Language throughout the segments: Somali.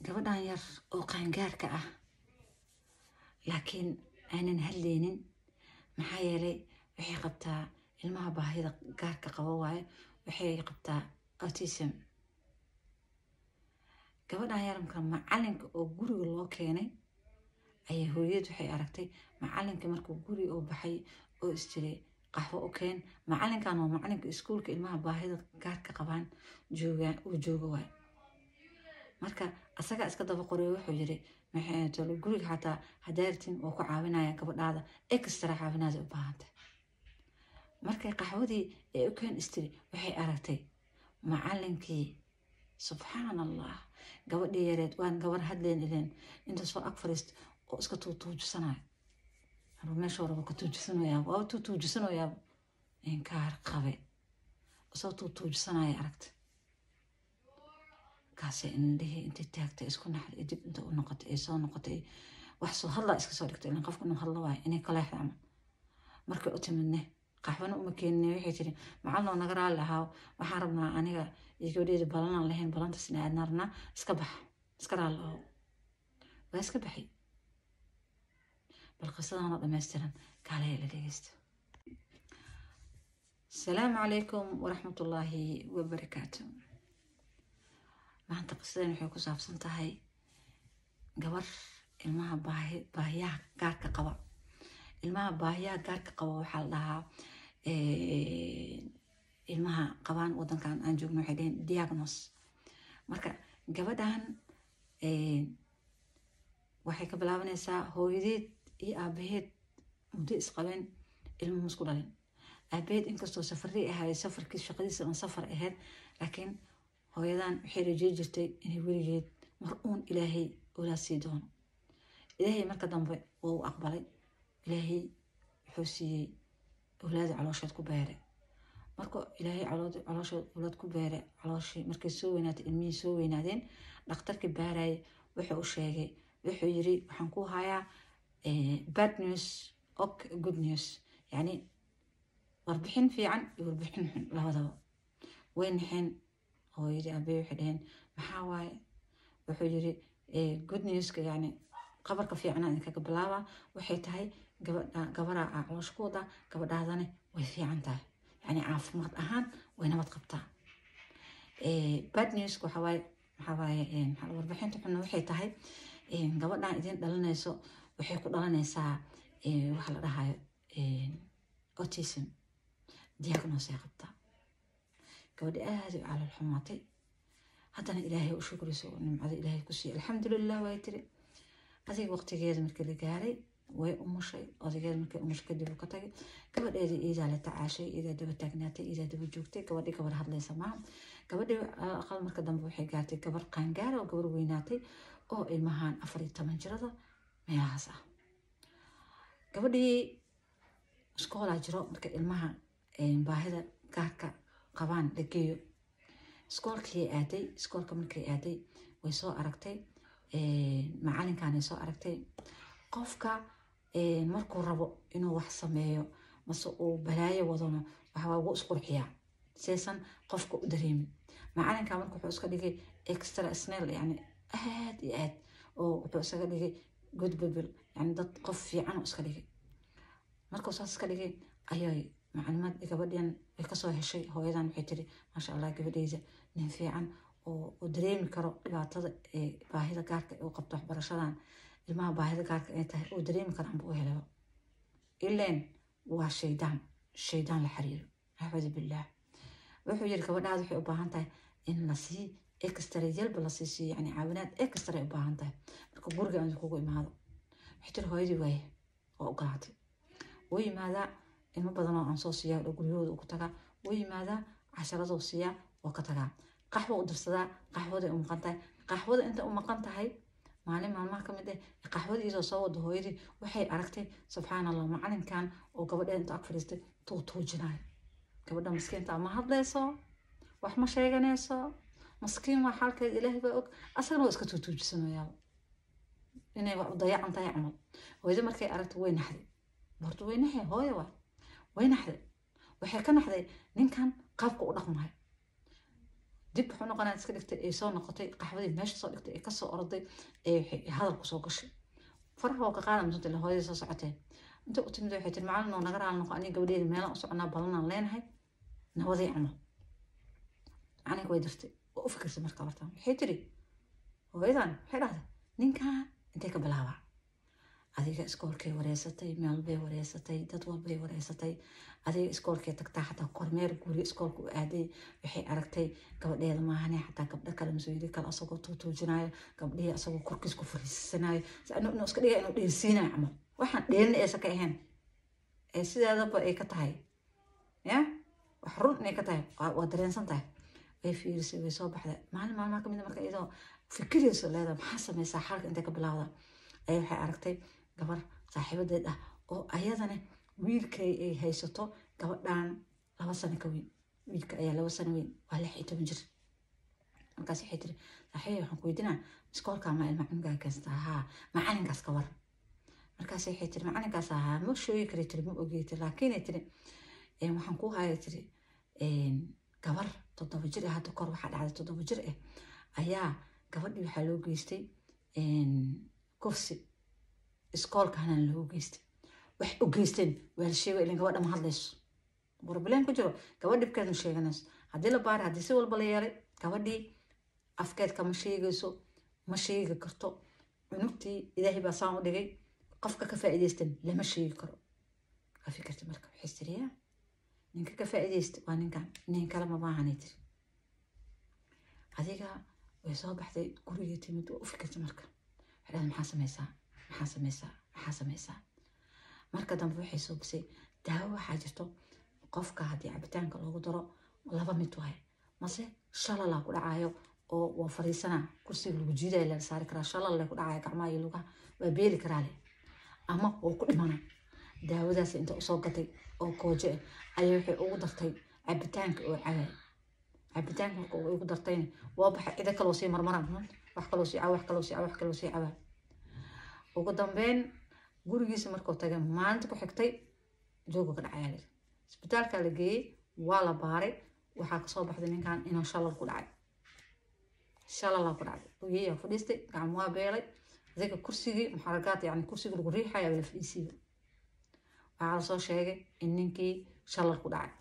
gabadhan yar oo qaangaarka ah laakiin aanan hadlaynin maxaa yeelay waxay qabtaa ilmaha baahida gaarka qabo waaye waxay qabtaa autism gabadhan yaramka macalinka oo guriga loo keenay ayaa hooyad waxay aragtay macalinka markuu guri oo baxay oo isjiray qaxwo u keen macalinkan waa macalinka iskuulka ilmaha baahida gaarka qabaan jooga uu jooga waay marka asagaa iska daba qoray wuxuu yiri maxay guriga xataa hadaartin waa ku caawinaya gabadhaada extra caawinaada u baahantay markay qaxwadii ee u keen istiri waxay aragtay macalinkii subxaan allah gabadhii yareed waan gabar hadleen ileen inta soo ag fariist oo iska tuutuujisanayo meesha raba ka tuujisanayaa waa tuutuujisanayaa inkaar qabe isoo tuutuujisanaya aragta kaasay indhihii intay taagtay isku naxday dib inta u noqotay ay soo noqotay wax soo hadlaa iska soo dhigtay ilan qofka inuu hadlo waayo inay kaleexda camal markay u timidne qaxwana uma keenine waxay tiri macalnoo naga raalli ahaa waxaan rabnaa aniga iyo gabadheeda balanaan lahayn balantasna aadna rabnaa iska bax iska raalli aho waa iska baxay bal qisadana dhammaystiran kaalaya la dhegeysta asalaamu calaykum waraxmatullaahi wabarakaatu maanta qisadan waxay ku saabsan tahay gabar ilmaha baahiyaha gaarka qaba ilmaha baahiyaha gaarka qaba waxaa la dhahaa ilmaha qabaan wadankan aan joogno waxay dhaheen diagnos marka gabadhan waxay ka bilaabanaysaa hooyadeed iyo aabaheed muddo isqabeen ilmo musku dhalin aabaheed inkastoo safarii ahaay safarkii shaqadiisa aan safar ahayd laakiin hooyadan waxay rajey jirtay inay weligeed mar uun ilaahay olaa sii doono ilaahay marka dambe waa u aqbalay ilaahay wuxuu siiyey awlaada caloosheed ku beeray marka ilaahay caloosheed awlaad ku beeray calooshii markay soo weynaatay ilmihii soo weynaadeen dhakhtarkii baarayay wuxuu u sheegay wuxuu yiri waxaan ku hayaa bad news ok good news yacni warbixin fiican iyo warbixin xun labadaba way naxeen hooyadii aabey waxay dhaheen maxaa waaye wuxuu yiri good newska yani qabarka fiicnaa idinkaga bilaaba waxay tahay gabaraa aa caloosha ku wadaa gabadhaadane way fiican tahay yani caafimaad ahaan way nabad qabtaa bad newska waxawaaye maxawaaye warbixinta xunna waxay tahay gabadhan idin dhalinayso waxay ku dhalanaysaa waxa la dhahayo autism diagnos ay qabtaa gabadhi aada u calool xumaatay haddana ilaahay u shukriso oo nimcada ilaahay ku siiya alxamdulilah way tiri adiga waqtigeeda markii la gaaray way umushay odageeda markay umushay kadib uu ka tagay gabadheedii iidaa la tacaashay iidaa daba taagnaatay iidaa daba joogtay gabadhii gabar hadlaysa maaha gabadhii aqal marka dambe waxay gaartay gabar qaangaara oo gabar weynaatay oo ilmahan afar iyo toban jirada meelahaas ah gabadhii iskoolaa jiro marka ilmaha baahida gaarka qabaan la geeyo iskoolkii aaday iskoolka markay aaday way soo aragtay macalinkanay soo aragtay qofka markuu rabo inuu wax sameeyo mase uu balaayo wadano waxbaa ugu isqurxiyaa seesan qofka u dareemin macalinka marka wuxuu iska dhigay extra snell yani aad iyo aad oo wuxuu isaga dhigay good people yani dad qof fiican iska dhigay markuu saas iska dhigay ayay maclumaad gabadhan ay kasoo heshay hooyadan waxay tiri maasha allah gabadheyda nin fiican oo dareemi karo dhibaatada ee baahida gaarka u qabto waxbarashadan ilmaha baahida gaarka ay tahay oo dareemi karaan buu u helaba ileen waa shaydaan shaydaan la xiriiro axwadu billaah wuxuu yiri gabadhaada waxay u baahan tahay in lasii extra yalba lasii siiyo yani caawinaad extra u baahan tahay marka guriga aan kugu imaado waxay tiri hooyadii waaye waa ogolaatay wuu yimaadaa ilmo badanoo aan soo siiyaa oo guryahooda ugu tagaa wuu yimaadaa casharadoo siiyaa waa ka tagaa qaxwo u dirsadaa qaxwaday u maqan tahay qaxwada inta u maqan tahay maalin maalmaha ka mid ah qaxwada iyadoo soo wada hooyadii waxay aragtay subxaan allah macalinkan oo gabadheed inta ag fadhiistay tuutuujinayo gabadha maskiinta ma hadlayso wax ma sheeganayso maskiin waa xaalkeeda ilaahay baa og asagana waa iska tuutuujisanayaa inay wax u dayacan tahay camal hooyada markay aragtay way naxday horta way naxay hooya waa way naxday waxay ka naxday ninkan qaabka u dhaqmahay dib wuxuu noqonaa iska dhigtay ay soo noqotay qaxwadii meesha soo dhigtay ay kasoo orday ee hadal kusoo gashay faraha oo ka qaada masanta ila hooyadii soo socotee inta u timid waxay tiri macalin oo naga raali noqo aniga gabadheeda meelaan u soconaa balanaan leenahay nabadii camal aniga way dirtay waa u fikirsay marka hortaan waxay tiri hooyadan waxay dhahday ninkan intay ka bilaabaa adiga iskoolkay wareysatay meel bay wareysatay dad walbay wareysatay adiga iskoolkay tagtaa xataa kormeer guri iskoolka u aaday waxay aragtay gabadheeda maahane xataa gabdho kale mas-uuliyad kale asagoo tuutuujinayo gabdhihii asagoo korkiis ku fariisanayo inuu iska dhiga inuu dheelsiinayo camal waxaan dheelina aysan ka ahayn ee sideedaba ay ka tahay ya wax run inay ka tahay waa dareensan tahay way fiirisay way soo baxday maalin maalmaha kamid marka iyadoo fikirayso leedahay maxaa sameysaa xalka intay ka bilaawda ayay waxay aragtay gabar saaxiibadeed ah oo ayadana wiilkay ay haysato gabadhan laba sano ka weyn wiilka ayaa laba sano weyn waa lix iyo toban jir markaas waxay tiri saaxiibay waxaan ku weydiinaa iskoolkaa ma ilma cunugaa keenstaa haa macalinkaas ka war markaas waxay tiri macalinkaas ahaa ma sheegi kari tiri ma ogey tiri laakiinay tiri waxaan ku haya tiri gabar toddoba jir ah hadda kor waxaa dhacday toddoba jir ah ayaa gabadhii waxaa loo geystay kursi iskoolka hanaan loo geystay wax u geysteen waa la sheega ilin gabadha ma hadlayso barbaleen ku jiro gabadh dhibkeed ma sheeganayso haddii la baara haddii si walba la yeelay gabadhii afkeedka ma sheegayso ma sheegi karto cunugtii ilaahay baa saan u dhigay qofka ka faa'iidaystan lama sheegi karo waa fikirta marka waxay tiriyaa ninka ka faa'iidaysta waa ninkan nin kale ma baahanay tiri adiga way soo baxday gurigii timid waa u fikirta marka waxay dhahday maxaa sameysaa maxaa sameysaa maxaa sameysaa marka dambe waxay soo bisay daawo waxaa jirto qofka haddii cabitaanka loogu daro laba mid waaye mase shalalaa ku dhacayo oo waa fariisanaa kursiga lagu jiidaya laga saari karaa shalal leh ku dhacaya gacmaha iyo lugaha waa beeli karaa leh ama waa ku dhimana daawadaas inta usoo gatay oo koojo ah ayay waxay ugu dartay cabitaanka oo cabay cabitaanka marka ugu dartayna waa baxay cido kaloo sii marmaraan wax kaloo sii caba wax kaloo sii caba wax kaloo sii caba ugu dambeyn gurigiisa markuu tagay maalinta ku xigtay jooga ka dhacayaa layiri isbitaalka la geeyey waa la baaray waxaa kasoo baxday ninkan inuu shalal ku dhacay shalalaa ku dhacday ogeyaa fadhiistay gacmo waa beelay adiga kursigii muxaragaad yani kursigii lagu riixaya la fadhiisiiba waxaa lasoo sheegay in ninkii shalal ku dhacay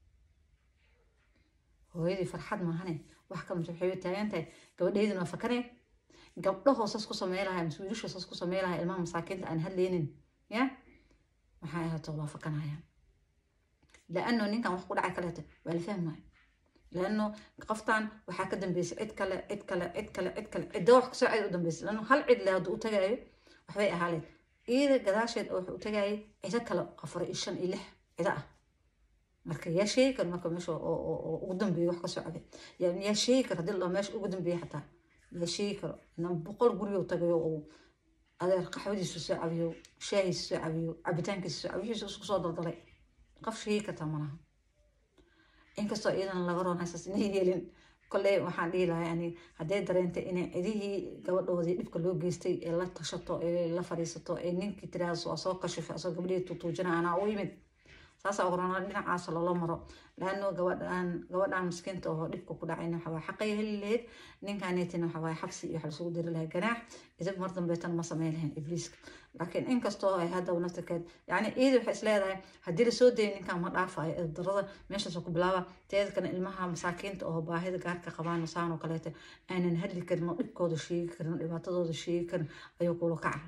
hooyadii farxad maahane wax ka mid waxay taagan tahay gabadheydin waa fakanee gabdho hoosas ku samey lahaa mise wiilasha hoosas ku samey lahaa ilmaha masaakiinta aan hadleynin ya maxay ahaato waa fakanayaan laano ninkan wax ku dhacay kaleeto waa la fahmaya laano qoftan waxaa ka dambeysay cid kale cid kale cid kale cid kale cidda wax kasoo cid u dambeysay laano hal cid le hadduu u tagaayo waxbay ahaaleed iyada gadaasheed oo wuxuu u tagaayay cido kale afar iyo shan iyo lix cido ah marka yaa sheegi karo marka meesha oo ugu dambeeya wax kasoo cabay yaa sheegi karo hadii la meesha ugu dambeeya xataa yaa sheegi karo inan boqol gurigo tagayo oo adeer qaxwadiisu soo cabiyo shaahiisu soo cabiyo cabitaankiisu soo cabiyo wixiisu isku soo daldalay qof sheegi kartaa malaha inkastoo iyadana laga roon haysaas inay yeelin kolley waxaan dhihi lahaa yani hadday dareentay inay cidihii gabadhoodii dhibka loo geystay ee la tashato ee la fadhiisato ee ninkii tiraahdo waa soo kashifay asoo gabadhii tutuujina anaa u yimid saasaa oranaa dhinacaas loola maro laano gabadhan gabadhan miskiinta oo dhibka ku dhacayna waxaa xaqay heli lahayd ninkaneetina waxaa waaye xabsi iyo waxa lasugu diri lahaa ganaax idib mar dambeetan ma sameyn lahayn ibliiska laakiin inkastoo ay haddaba naftirkeed yacni iidi waxay isleedahay haddii lasoo dayay ninkan ma dhaafayo darada meeshaasoo ku bilaaba teeda kale ilmaha masaakiinta oo baahida gaarka qabaan saan oo kaleeta aanan hadli karin oo dhibkooda sheegi karin oo dhibaatadooda sheegi karin ayuu kula kaca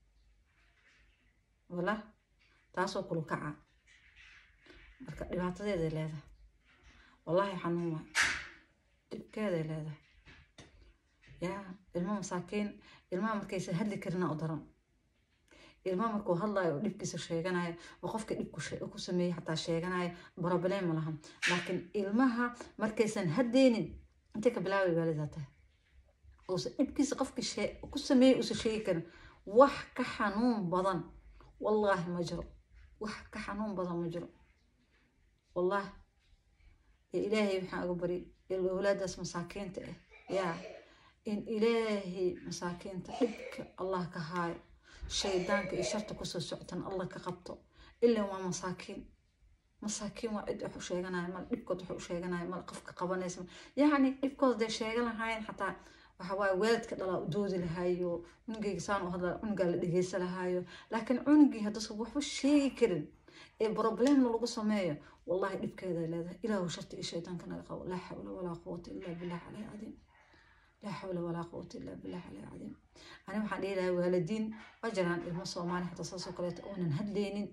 wala taasoo kula kaca marka dhibaatadeeday leedahay wallaahi xanuun waay dhibkeeday leedahay yaa ilmo masaakiin ilmaha markaysa hadli karina u daran ilmaha markuu hadlayo oo dhibkiisa sheeganayo oo qofka dhibku ku sameeyey xataa sheeganayo broblem ma lahan laakiin ilmaha markaysan haddeynin intay ka bilaabay waalidaa tahay uusan dhibkiisa qofkii ku sameeyey uusan sheegi karin wax ka xanuun badan wallaahi ma jiro wax ka xanuun badan ma jiro والله إلهي وحنا أقبري الأولاد اسم مساكين يا إن إلهي مساكين تحبك الله كهاي شيطانك إشارتك وسو سعتن الله كقبطه إلا ما مساكين masaakiin waa cid wax u sheeganaya mal dhibkood wax u sheeganaya mal qofka qabanaysa yacni dhibkood dee sheegan lahaayeen xataa waxa waaye waalidka dhalaa u doodi lahaayo cunugayga saan u hadla cunugaa la dhegeysa lahaayo laakiin cunugii haddasa waxba sheegi karin ee problemna lagu sameeyo wallahi dhibkeeday leedahay ilaahu sharti iyo shaytaanka naga qabo laa xawla walaa quwata illaa billah caleyh cadiim laa xawla walaa quwata illaa billah caleyh cadiim ani waxaan dhihi lahaa waalidiin waa jiraan ilmo soomaali xataa saasoo kaleeto oonan hadlaynin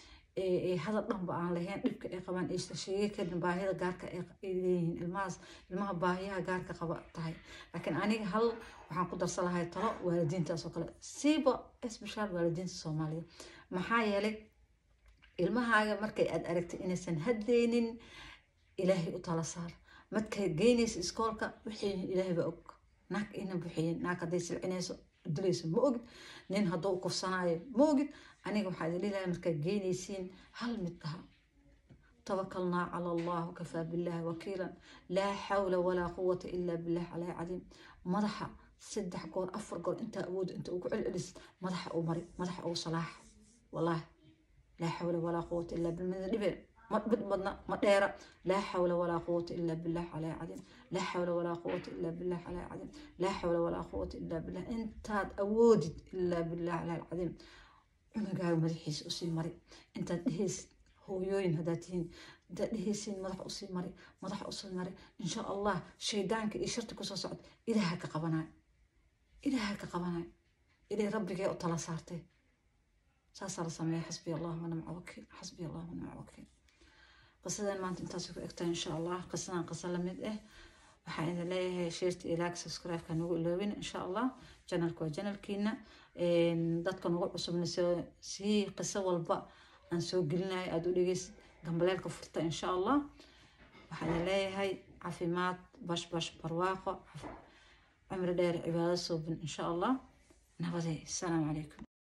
hadal dhanba aan lahayn dhibka ay qabaan aysta sheegi karin baahida gaarka ay leeyihiin ilmahaas ilmaha baahiyaha gaarka qaba tahay laakiin aniga hal waxaan ku darsan lahay talo waalidiintaas oo kale siiba especial waalidiinta soomaaliya maxaa yeelay ilmahaaga markay aad aragtay inaysan hadlaynin ilaahay u tala saar markay geynaysa iskoolka wixii ilaahay baa og naag ina buxiyin naag hadday silcinayso dilayso ma ogid nin hadduu kufsanaayo ma ogid aniga waxaa idin dhilahay markaad geynaysiin hal mid dhaha tawakalnaa cala allah wakafaa billahi wakiilan laa xawla walaa quwata ilaa billah caleyh cadiim madaxa saddex goor afar goor intaa awooda inta ugu celcelis madaxa uu mari madaxa uu salaax wallaahi laa xawla walaa quwata ilaa billah dhibe mid badna ma dheera laa xawla walaa quwata ilaa billah caleyh cadiim laa xawla walaa quwata ilaa billah caleyh cadiim laa xawla walaa quwata ilaa billah intaad awoodid ilaa billah caleyh cadiim cunugaaga madaxiisa usii mari intaad dhehaysid hooyooyin haddaad tihiin intaad dhehaysiin madax usii mari madax usii mari insha allah shaydaanka iyo sharti kusoo socda ilaaha ka qabanayo ilaaha ka qabanayo ilay rabbigee u tala saartay saasaa la sameeya xasbi allah wanamca wakiil xasbi allah wanamca wakiil qisadan maanta intaas ku egtaa insha allah qisadan qisa lamid ah waxaan idin leeyahay sheerta ilaag subscribe-ka nagu iloobin insha allah janalka waa janalkiina dadka nagu cusubna sii qiso walba aan soo gelinayo aada u dhegeysid gambaleelka furta insha allah waxaan idin leeyahay caafimaad bash bash barwaaqo cumri dheer cibaado suubin insha allah nabadee asalaamu calaykum